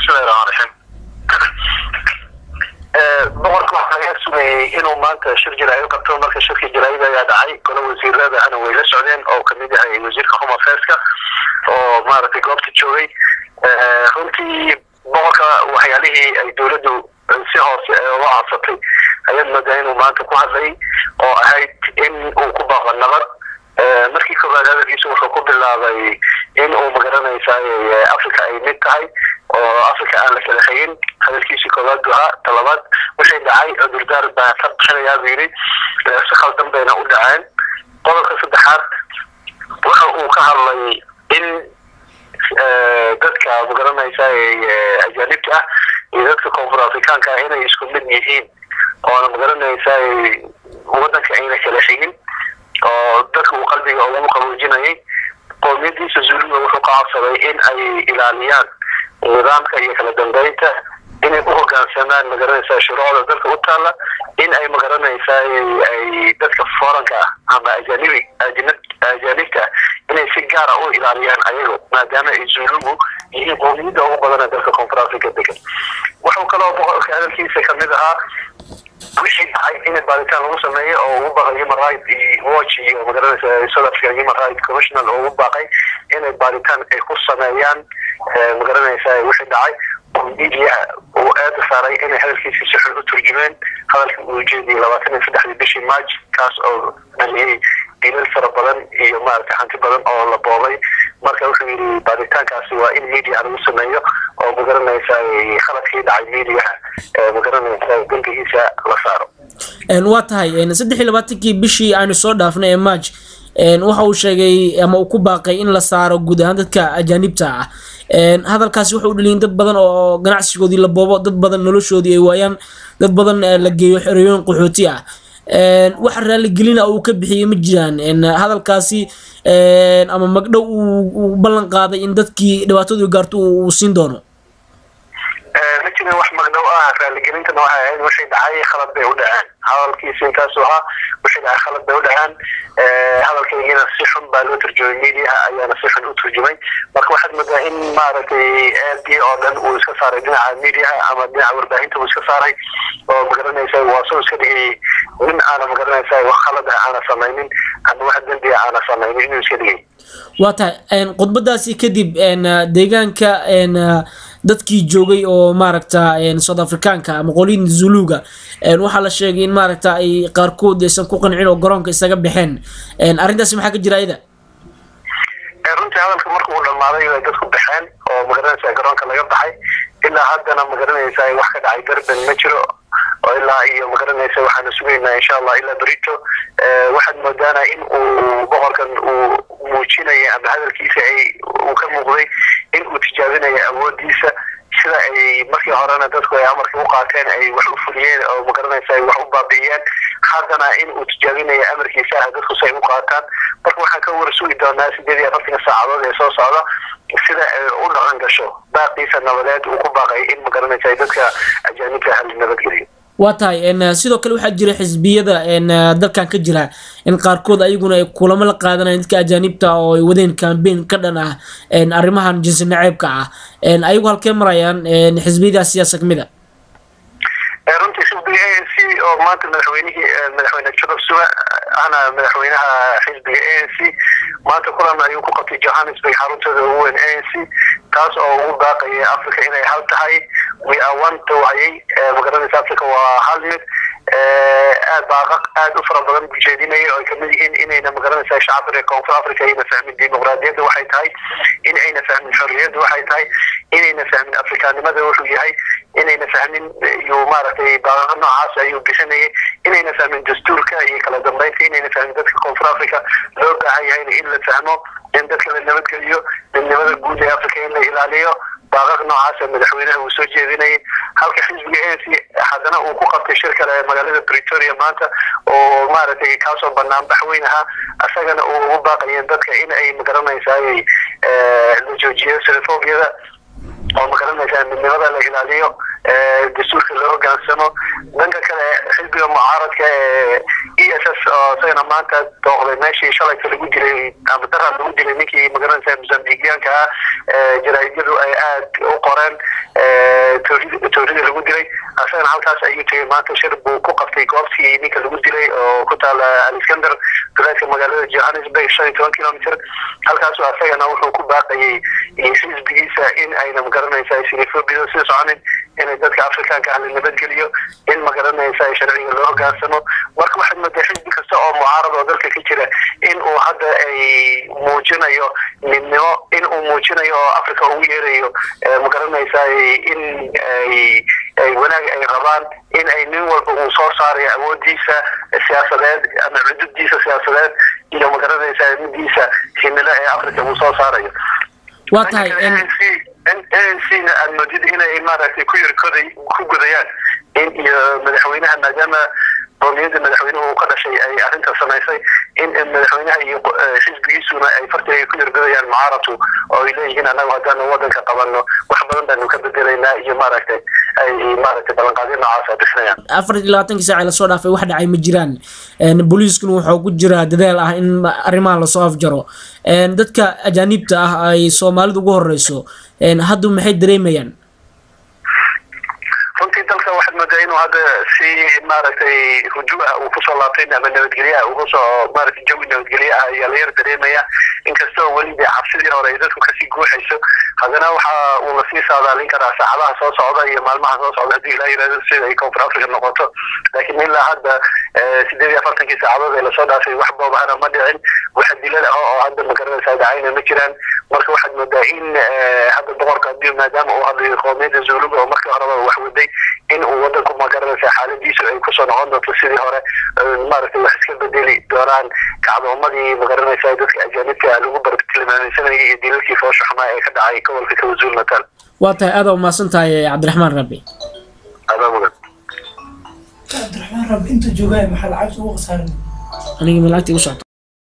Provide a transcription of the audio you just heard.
bismillahi raxmaan raxiim boqorka waxaa laga sugayay inuu maanta shir jaraa'id qabto marka shirka jaraa'id ayaa dhacay golo wasiirada ana way la socdeen oo kamid yahay wasiirka home affairs-ka oo maaragtay goobta joogay runtii boqorka waxyaalihii ay dowladdu si hoose uga codsatay ayaad moodaa inuu maanta ku hadlay oo ahayd in uu ku baaqo nabad markii koowaad hadalkiisu wuxuu ku bilaabay in uu magaranaysaa africa ay mid tahay oo africa aan la kala hegin hadalkiisii koowaad buu ahaa talabaad wixii dhacay cudurdaar baa ka bixinayaa buu yidhi si khaldan bayna u dhaceen qodobka saddexaad waxa uu ka hadlay in dadka magaranaysaa ajaanibta ah iyo dadka koonfur afrikaanka ah inay isku mid yihiin oona magaranaysaa wadanka ayna kala xigin oo dadka uu qalbiga ugu qaboojinayay qoomiyadiisa zuuliga wuxuu ka codsaday in ay ilaaliyaan nidaamka iyo kala dambeynta inay u hogaansamaan magaranaysaa shuruucda dalka u taalla in ay magaranaysaa ay dadka foranka ah ama ajanibi ajaanibta inay si gaara u ilaaliyaan ayago maadaama ay zuulugu yihiin qoomiyadda ugu badana dalka koonfur africa degan wuxuu kaloo boqorka hadalkiisa kamid ahaa wixii dhacay in baaritaan lagu sameeyo oo ugu baaqay human right watch iyo magaranaysa south african human right commissional oo ugu baaqay inay baaritaan ay ku sameeyaan magaranaysa wixii dhacay oo miidiyaha uu aada saaray inay hadalkiisi si xun u turjumeen hadalka uu jeediyay labaatan iyo saddexdii bishii march kaas oo dhaliyay dilal fara badan iyo maaragtay hanti badan oo la boobay marka wuxuu yidhi baaritaankaasi waa in media lagu sameeyo oo magaranaysa khaladkii dhacay mediaha magaranaysa dembigiisa la saaro waa tahay saddex iyo labaatankii bishii aynu soo dhaafnay ee march waxa uu sheegay ama uu ku baaqay in la saaro guud ahaan dadka ajaanibta ah hadalkaasi wuxuu dhaliyin dad badan oo ganacsigoodii la boobo dad badan noloshoodii ay waayaan dad badan la geeyo xerooyin qaxooti ah waxa raaligelina uu ka bixiyey ma jiraan hadalkaasi ama magdhow uu ballan qaaday in dadkii dhibaatadu gaarto uu siin doono ma jirin wax magdhow ah raaligelintana waxay ahayd wixii dhacay khalad bay u dhaceen hadalkiisi intaasu ahaa wixii dhacay khalad bay u dhaceen hadalkaygiina si xun baa loo turjumay mediaha ayaana si xun u turjumay marka waxaad moodaa in maaragtay aadii oo dhan uu iska saaray dhinaca mediaha ama dhinaca warbaahinta uu iska saaray oo magaranaysa waa soo iska dhigay nin aana magaranaysa wax khalad ah aana samaynin ama wax dembi ah aana samaynin inuu iska dhigay waa tahay khudbadaasi kadib deegaanka dadkii joogay oo maaragta south africaanka ama qolin zuluga waxaa la sheegay in maaragta ay qaarkood aysan ku qancin oo garoonka isaga baxeen arrintaasi maxaa ka jira ayada runtii hadalka marka uu dhamaaday ay dadku baxeen oo magaranaysa garoonka laga baxay ilaa haddana magaranaysa wax ka dhacay darben ma jiro oo ilaa iyo magaranaysa waxaanu sugaynaa insha allah ilaa berito waxaad moodaana in uu boqorkan uu muujinaya ama hadalkiisa ay uu ka muuqday in uu tijaabinayo awoodiisa sida ay markii horena dadku ay amarka u qaateen ay wax u fuliyeen oo magaranaysa ay wax u baabi'iyeen haddana in uu tijaabinayo amarkiisa ah dadku si ay u qaataan marka waxaan ka warsugi doonaa sideed iyo afartanka saacadood ee soo socda sida ay u dhaqan gasho baaqiisa nabadeed uu ku baaqay in magaranaysa dadka ajaanibka hal nabadgeliyo waa tahay sidoo kale waxaa jira xisbiyada dalkan ka jira in qaarkood ayaguna ay kulamo la qaadanayan dadka ajaanibta oo ay wadeen cambain ka dhan ah arrimahan jinsi naceebka ah ayagu halkee marayaan xisbiyada siyaasa kamid a runtii xisbiga a n c oo maanta madaxweynihii madaxweyne jacob zuma ahna madaxweynaha xisbiga a n c maanta kulan ayuu ku qabtay johannesburg xaruntooda ugu weyn a n c taas oo ugu baaqaya africa inay hal tahay we are one dawaciyey magaranaysa africa waa hal mid aad baaqaq aad u fara badan ujeedinaya oo ay kamid yihiin inayna magaranaysa shacabka reer koonfur africa ayna fahmin dimuqraadiyadda waxay tahay in ayna fahmin xorriyadda waxay tahay inayna fahmin afrikaanimada wuxuu yahay inayna fahmin iyo maaragtay baaqaqa noocaas ayuu bixinayay inayna fahmin dastuurka iyo kala dambeynta inayna fahmin dadka koonfur africa loo baahan yahayna in la fahmo in dadka la nabadgeliyo midnimada guud ee africa in la ilaaliyo baaqaq noocaasa madaxweynaha uu soo jeedinayay halka xisbiga a n c haddana uu ku qabtay shir kale magaalada pretoria maanta oo maaragtay kaasoo banaan baxweyn ahaa isagana uu ugu baaqayeen dadka in ay magaranaysaay la joojiyo xenophobiyada oo magaranaysaa midnimada la ilaaliyo dastuurka loo hogaansamo dhanka kale xisbiga mucaaradka ee e s s oo isagana maanta dooqday meeshii shalayka lagu dilay ama daraad lagu dilay ninkii magaranaysa mozambiqiyaanka ah jaraa'idyadu ay aad u qoreen toorida lagu dilay asagana halkaas ayuu tegay maanta shir buu ku qabtay goobtii ninka lagu dilay oo ku taala aliskander duleedka magaalada johannesburg shan iyo toban kilomitr halkaasu asagana wuxuu ku baaqayay xisbigiisa in ayna magaranaysa sinifobida sii soconin inay dadka afrikaanka ah la nabadgeliyo in magaranaysa sharciga loo hogaansamo marka waxaad moodaa xisbi kasta oo mucaarad oo dalka ka jira in uu hadda ay muujinayo midnimo in uu muujinayo oo africa ugu yeerayo magaranaysa in ay ay wanaag ay rabaan in ay nin walba uu soo saarayo awoodiisa siyaasadeed ama cudubdiisa siyaasadeed iyo magaranaysa midiisa himilo ee africa uu soo saarayo waa tahay ancna aad moodid inay maaragtay ku yarkoday ku gudayaan in iyo madaxweynaha maadaama qowmiyadda madaxweynuhu uu ka dhashay ay arrinta samaysay in madaxweynaha iyo xisbigiisuna ay farti ay ku yargodayaan mucaaradku oo ay leeyihiin annagu haddaanu wadanka qabanno wax badan baanu ka bedelaynaa iyo maaragtay ay maaragtay ballanqaadyo noocaas ay bixinayaan afar iyo labaatankii saac ee lasoo dhaafay wax dhacay ma jiraan booliiskuna wuxuu ku jiraa dadaal ah in arrimaha lasoo afjaro dadka ajaanibta ah ay soomaalidu ugu horeyso haddu maxay dareemayaan runtii dalka waxaad moodaa inuu hadda si maaragtay hujuu ah uu kusoo laabtay ama nabadgelyaha uu kusoo maaragtay jawi nabadgelye ah ayaa la yar dareemaya inkastoo weli dee cabsidii hore ay dadku kasii guuxayso haddana waxa uu lasii saadaalin karaa saacadaha soo socda iyo maalmaha soo socda haddii ilaa yirahdo sida ay koonfur africa noqoto laakiin ilaa hadda sideed iyo afartankii saacadood ee lasoo dhaafay wax boobahana ma dhicin waxa dilal ah oo hadda magaranaysa dhacayna ma jiraan marka waxaad moodaa in hadda boqorka hadii maadaama uu hadlayo qoomiyadda zuuluga oo markii horeba wax waday in uu wadanku magaranaysa xaaladiisu ay kusoo noqon doonto sidii hore maaragtay wax iska bedeli doonaan kacdoomadii magaranaysa dadka ajaanibka lagu bartilmaameysanayay iyo dilalkii foosha xumaa ee ka dhacay gobolka kawazuul natal waa tahay aada umahadsan tahay cabdiraxmaan rabi adaa mudan cabdiraxmaan rabi inta joogaa maxaa lacagta ugu khasaarin aniga ma lacagta igu socota